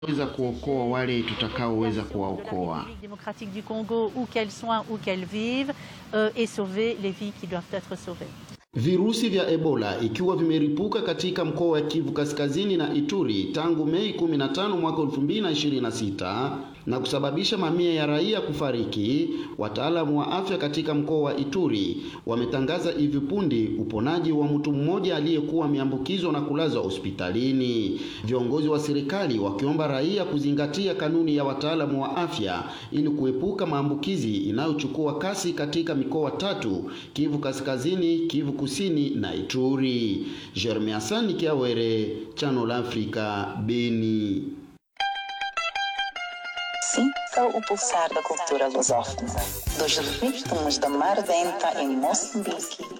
weza kuokoa wale tutakaoweza kuwaokoa. démocratique du Congo, où qu'elles soient, où qu'elles vivent, euh, et sauver les vies qui doivent être sauvées. Virusi vya Ebola ikiwa vimeripuka katika mkoa wa Kivu Kaskazini na Ituri tangu Mei 15 mwaka 2026 na kusababisha mamia ya raia kufariki. Wataalamu wa afya katika mkoa wa Ituri wametangaza hivi punde uponaji wa mtu mmoja aliyekuwa ameambukizwa na kulazwa hospitalini. Viongozi wa serikali wakiomba raia kuzingatia kanuni ya wataalamu wa afya ili kuepuka maambukizi inayochukua kasi katika mikoa tatu: Kivu Kaskazini, Kivu Kusini na Ituri. Jeremy Asani Kiawere, Channel Africa, Beni. Sinta o pulsar da cultura lusófona, dos ritmos da Mar Denta em Moçambique